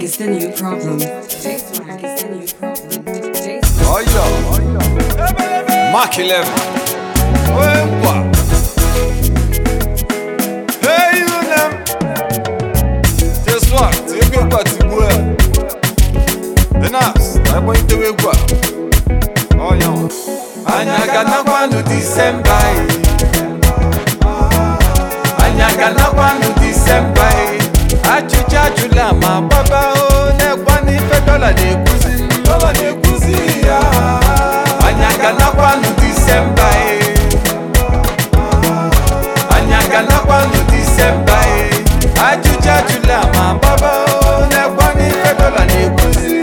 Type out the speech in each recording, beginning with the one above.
is the new problem. J Swag is the new problem. J Swag. Oyo. Mark 11. Wempa. Hey, you them. Just what? Take a part to go. Enough. I'm going to wake up. Oh, yeah. Anyagana kwanu December. Anyagana kwanu December. Achịcha ajụla ma gbaba o n'ekwa n'ife dọla na-ekwuzi dọla na-ekwuzi ya Anyagana Disemba e Anyagana Disemba e Ajụcha ajụla ma gbaba o n'ekwa n'ife dọla na-ekwuzi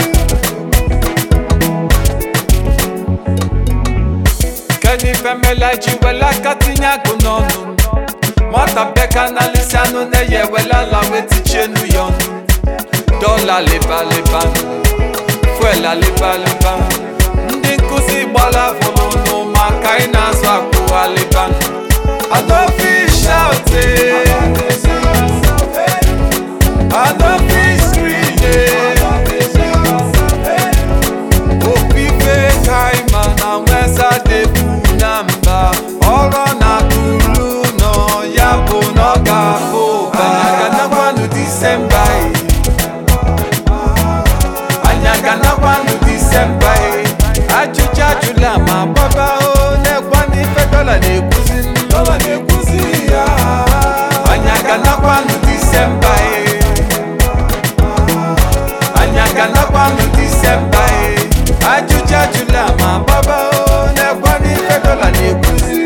Kedu ife mela ji wela aka tinye agụ n'ọnụ nwata bịaka na lisi anụ na-eye wela ala wetichienu ya ọnụ dọla lịbalịba fuela lịbalịba ndị nkụzi gbala afọ n'ọnụ maka ị na-azụ akwụghalịba adọfishaute adọfiskrine opife kaima na nweza debu na mba ọrụ na tulu nọ ya bụ na ọ ga-abụ banyaganakwanụ disemba e. anyaganakwanu disemba e. ajụjụ ajụla ma gbaba o n'ekwa n'ife dọla na-ekwuzi dọla na-ekwuzi ya anyaganakwanu disemba e. anyaganakwanu disemba e. ajụjụ ajụla ma gbaba o n'ekwa n'ife dọla na-ekwuzi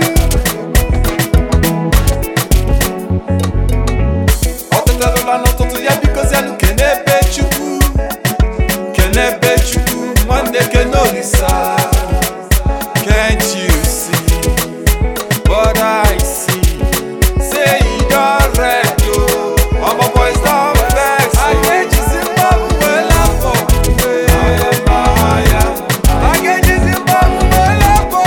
ọtụtụrụla n'ụtụtụ ya bikozianụ kene ebe chukwu kene ebe chukwu nwanne kene olisa can't you see what I see say e don red o ọmọ boys don vex o agejizi mgbabụ wee lapọ ya agejizi mgbabụ wee lapọ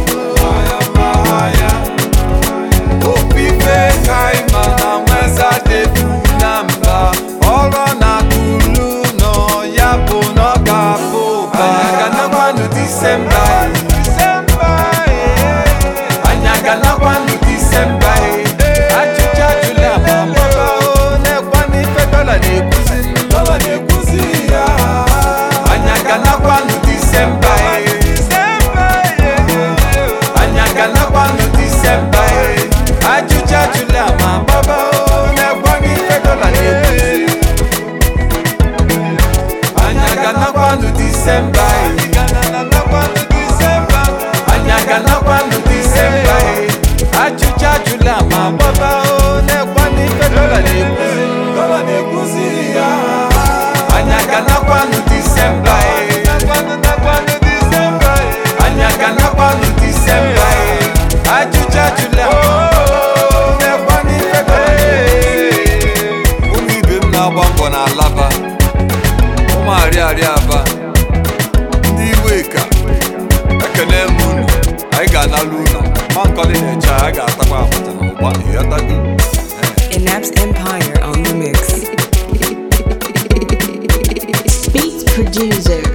ya opife kaima na nweza debu na mba ọrụ na kulu nọ ya bụ na ọ ga-abụ banyaganakwanụ disemba anyaganakwanụ disemba ajụjụ ajụla ma mgbaba o n'ekwa n'ife dọla na-ekwuzi dọla na-ekwuzi ya anyaganakwanụ disemba anyaganakwanụ disemba ajụjụ ajụla ma gbaba o n'ekwa n'ife dọla na-ekwuzi anyaganakwanụ disemba anyaganakwanụ disemba ajụjụ ajụla ma gbaba o n'ekwa n'ife dọla na-ekwuzi dọla na-ekwuzi ya anyaganakwanụ disemba anyaganakwanụ disemba ajụjụ ajụla ma n'ekwa n'ife dọla na-ekwuzi ụmụ ibe m na-agba mbọ na alaba ụmụ arịarịa aba ndị iwe ka ekene m unu anyị ga-analụ unu ma nkọli na-eche a ga-atakwa abacha na ụgba ịghọtago Inaps Empire on the mix. Beat producer